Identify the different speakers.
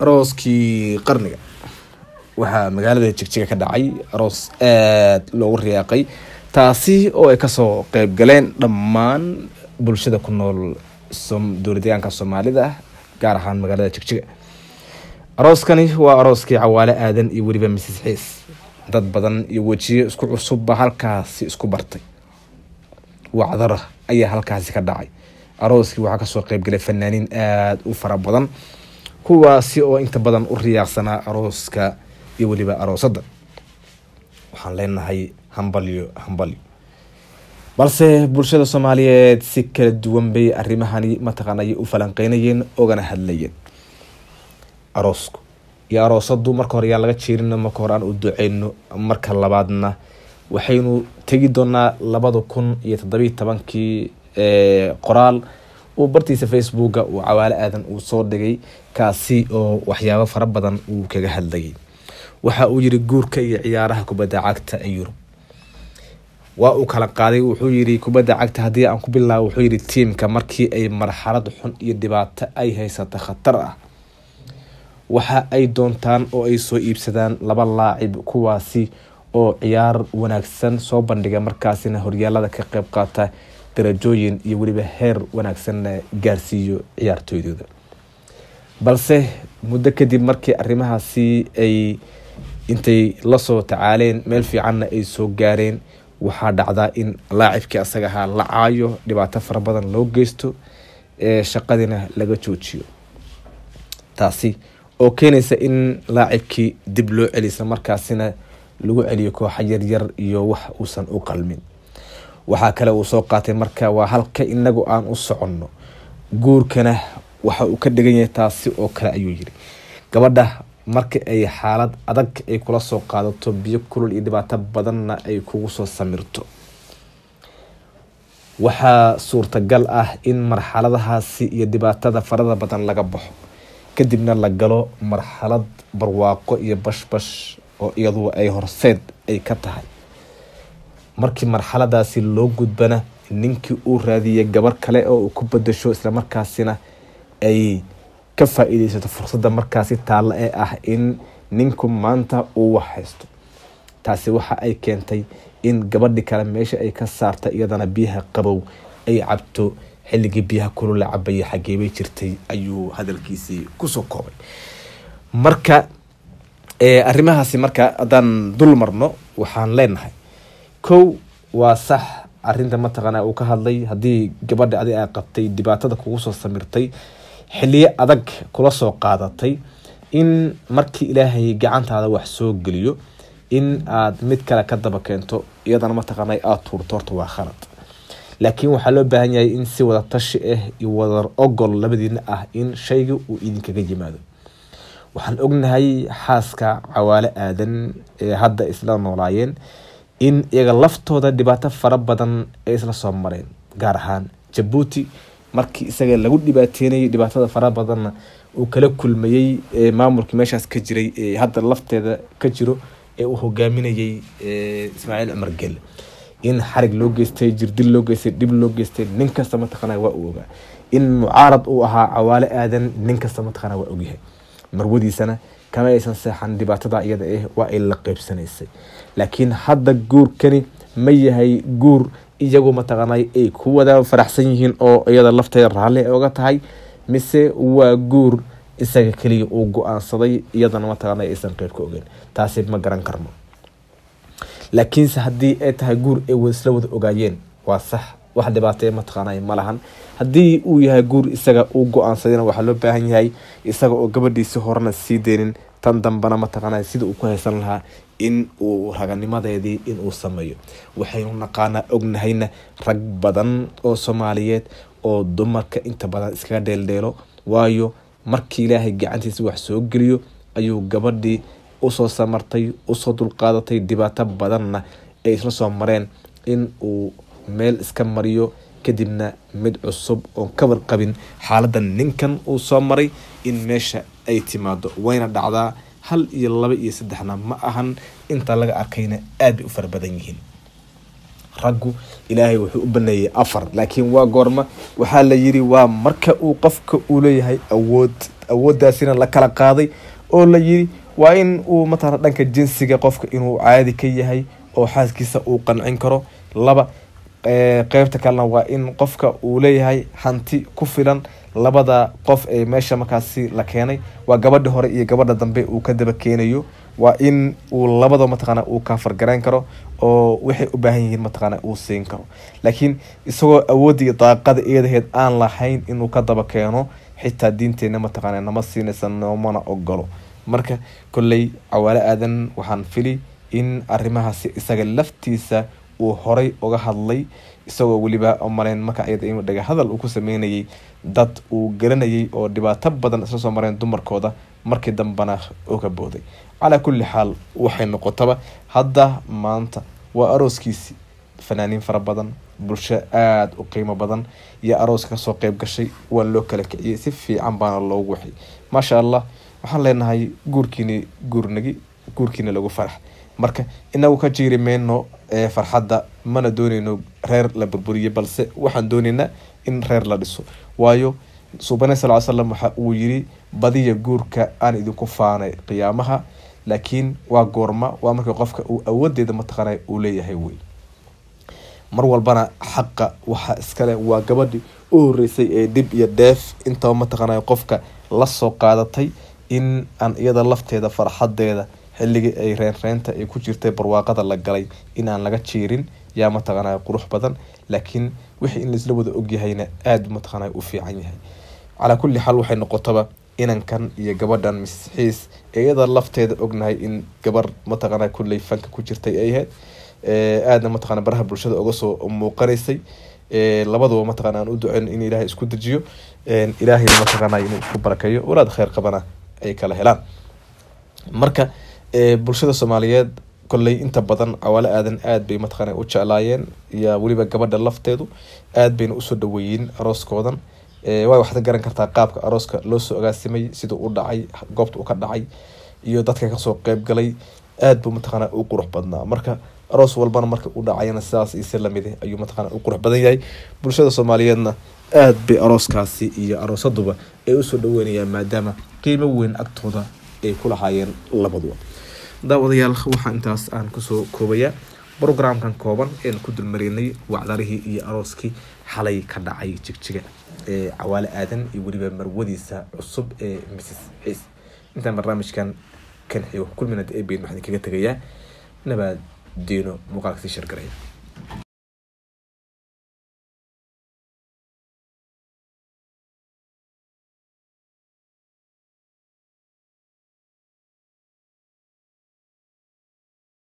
Speaker 1: arooskii qarniga waxaa magaalada jigjiga ka dhacay aroos aada loogu riyaaqay taasi oo ay kasoo qeyb galeen dhammaan bulshada ku nool dowladdeegaanka soomaalida gaar ahaan magaalada jigjiga arooskani waa arooskii cawaale aadan iyo weliba misis xiis dad badan iyo wejiyo isku cusubba halkaasi isku bartay wacdara ayaa halkaasi ka dhacay arooskii waxaa kasoo qeybgalay fanaaniin aada u fara badan kuwaasi oo inta badan u riyaaqsanaa arooska iyo weliba aroosadda waxaan leenahay hambalyo hambalyo balse bulshada soomaaliyeed si kala duwan bay arrimahani mataqaanay u falanqeynayeen ogana hadlayeen aroosku iyo aroosadu marka hore yaa laga jeerino marka hore aan u duceyno marka labaadna waxaynu tegi doonaa labada kun iyo toddobiyi tobankii qoraal uu bartiisa facebooka uu cawaale aadan uu soo dhigay kaasi oo waxyaabo fara badan uu kaga hadlayay waxa uu yiri guurka iyo ciyaaraha kubadda cagta ee yurub waa uu kala qaaday wuxuu yiri kubadda cagta haddii aan ku bilaabo wuxuu yiri tiimka markii ay marxalad xun iyo dhibaato ay haysata khatar ah waxa ay doontaan oo ay soo iibsadaan laba laacib kuwaasi oo ciyaar wanaagsan soo bandhiga markaasina horyaalada ka qeyb qaata darajooyin iyo weliba heer wanaagsanna gaarsiiyo ciyaartooydooda balse muddo kadib markii arrimahaasi ay intay lasoo tacaaleen meel fiicanna ay soo gaareen waxaa dhacdaa in laacibkii asaga ahaa la caayo dhibaato fara badan loo geysto ee shaqadina laga joojiyo taasi oo keenaysa in laacibkii dib loo celiy isla markaasina lagu celiyo kooxa yaryar iyo wax uusan u qalmin waxaa kale uu soo qaatay marka waa halka inagu aan u soconno guurkana waxa uu ka dhigan yahay taasi oo kale ayuu yiri gabadha marka ay xaalad adag ay kula soo qaadato biyo kulul iyo dhibaato badanna ay kugu soo samirto waxaa suurtagal ah in marxaladahaasi iyo dhibaatada farada badan laga baxo kadibna la galo marxalad barwaaqo iyo bashbash oo iyadu ay horseed ay ka tahay markii marxaladaasi loo gudbana ninkii uu raadiyay gabar kale oo uu ku badasho islamarkaasina ay ka faa-iideysato fursadda markaasi taallo ee ah in ninku maanta uu wax haysto taasi waxa ay keentay in gabadhi kale meesha ay ka saarta iyadana biyaha qabow ay cabto xilligii biyaha kulula cabaya xageebay jirtay ayuu hadalkiisii kusoo koobay marka arrimahaasi marka haddaan dul marno waxaan leenahay kow waa sax arinta mataqaana uu ka hadlay haddii gabadha adi a qabtay dhibaatada kugu soo samirtay xiliyo adag kula soo qaadatay in markii ilaahay gacantaada wax soo geliyo in aad mid kale ka daba keento iyadana mataqaana aada tuurto horta waa khalad laakiin waxaa loo baahan yahay in si wada tashi ah iyo wada ogol labadiina ah in shayga uu idinkaga yimaado waxaan ognahay xaaska cawaale aadan ee hadda isla noolaayeen in iyaga laftooda dhibaato fara badan ay isla soo mareen gaar ahaan jabuuti markii isaga lagu dhibaateynayay dhibaatada fara badanna uu kala kulmayey maamulkii meeshaas ka jiray ee hadda lafteeda ka jiro ee uu hogaaminayay ismaaciil cumar gel in xarig loo geystay jirdil loo geystay dhib loo geystay nin kasta mataqaana waa uu ogaa in mucaarad uu ahaa cawaale aadan nin kasta mataqaana waa ogyahay marwadiisana kama aysan seexan dhibaatada iyada ah waa ay la qeybsanaysay laakiin hadda guurkani ma yahay guur iyagu mataqaanay ay ku wada faraxsan yihiin oo iyada lafteeda raalli ay oga tahay mise waa guur isaga keliya uu go-aansaday iyadana mataqaana aysan qeyb ka ogeyn taasi ma garan karno laakiinse haddii ay tahay guur ay isla wada ogaayeen waa sax wax dhibaatee mataqaanay ma lahan haddii uu yahay guur isaga uu go-aansadayna waxaa loo baahan yahay isaga oo gabadhiisi horena sii deynin tan dambana mataqaana sida uu ku haysan lahaa in uu raganimadeedii inuu sameeyo waxaynu naqaanaa ognahayna rag badan oo soomaaliyeed oo dumarka inta badan iskaga dheeldheelo waayo markii ilaahay gacantiisa wax soo geliyo ayuu gabadhii usoo samartay usoo dulqaadatay dhibaato badanna ay isla soo mareen in uu meel iska mariyo kadibna mid cusub oon ka warqabin xaaladda ninkan uu soo maray in meesha ay timaado wayna dhacdaa hal iyo laba iyo saddexna ma ahan inta laga arkayna aad bay u fara badan yihiin raggu ilaahay wuxuu u baneeyey afar laakiin waa goorma waxaa la yiri waa marka uu qofka uu leeyahay awood awooddaasina la kala qaaday oo la yiri waa in uu matala dhanka jinsiga qofka inuu caadi ka yahay oo xaaskiisa uu qancin karo laba qeybta kalena waa in qofka uu leeyahay hanti ku filan labada qof ee meesha markaasi la keenay waa gabadha hore iyo gabadha dambe uu ka daba keenayo waa in uu labada mataqaana uu kaafargarayn karo oo waxay u baahan yihiin mataqaana uu siin karo laakiin isagoo awoodda iyo daaqada eedaheed aan lahayn inuu ka daba keeno xitaa diinteena mataqaana nama siinaysa noomana ogolo marka kolley cawaale aadan waxaan fili in arrimahaasi isaga laftiisa uu horay uga hadlay isagoo weliba maleyn marka iyada in dhaga hadal uu ku sameynayay dad uu garanayay oo dhibaato badan isla soo mareen dumarkooda markii dambena uga booday calaa kulli xaal waxay noqotaba hadda maanta waa arooskiisii fanaaniin fara badan bulsho aada u qiimo badan iyo arooska kasoo qeyb gashay waa loo kala kiciyey si fiican baana loogu waxay maasha allah waxaan leenahay guurkiini guurnagi guurkiina lagu farax marka inagu ka jiiri mayno farxadda mana dooneyno reer la burburiye balse waxaan dooneynaa in reer la dhiso waayo suubane sal slam waxa uu yiri badiya guurka aan idinku faanay qiyaamaha laakiin waa goorma waa markii qofka uu awoodeeda mataqaana uu leeyahay wey mar walbana xaqa waxa iskale waa gabadhii u horeysay ee dhib iyo dheef intaba mataqaana qofka lasoo qaadatay in aan iyada lafteeda farxadeeda xilligii ay reenreenta ay ku jirtay barwaaqada la galay in aan laga jiirin yaa mataqaana qurux badan laakiin wixii in laisla wada ogyahayna aada mataqaana u fiican yahay calaa kulli xaal waxay noqotaba inankan iyo gabadhan misxiis ee iyada lafteeda ognahay in gabar mataqaana kulley fanka ku jirtay ay ahayd aadna mataqana baraha bulshada uga soo muuqanaysay labaduba mataqana aan u duceyn in ilaahay isku dejiyo ilaahayna mataqaana inuu isku barakeeyo walaad kheyr qabana ay kala helaan marka bulshada soomaaliyeed kolley inta badan cawaale aadan aada bay mataqaana u jeclaayeen iyo weliba gabadha lafteedu aada bayna usoo dhaweeyeen arooskoodan waa waxaad garan kartaa qaabka arooska loo soo agaasimay siduu u dhacay goobta uu ka dhacay iyo dadka kasoo qeyb galay aada buu mataqaana u qurux badnaa marka aroos walbana marka u dhacayana sidaas ise lamid ayuu mataqana u qurux badan yahay bulshada soomaaliyeedna aada bay arooskaasi iyo aroosaduba ay usoo dhaweynayaan maadaama qiimo weyn agtooda ay ku lahaayeen labaduba daawadayaal waxaa intaas aan kusoo koobayaa brogramkan kooban een ku dulmarinay wacdarihii iyo arooskii xalay ka dhacay jigjiga ee cawaale aadan iyo weliba marwadiisa cusub ee mrs ciis intaan barnaamijkan kan xigo kulminad ee bayn waxaan kaga tegayaa nabaad diino muuqaalka sii shargaraya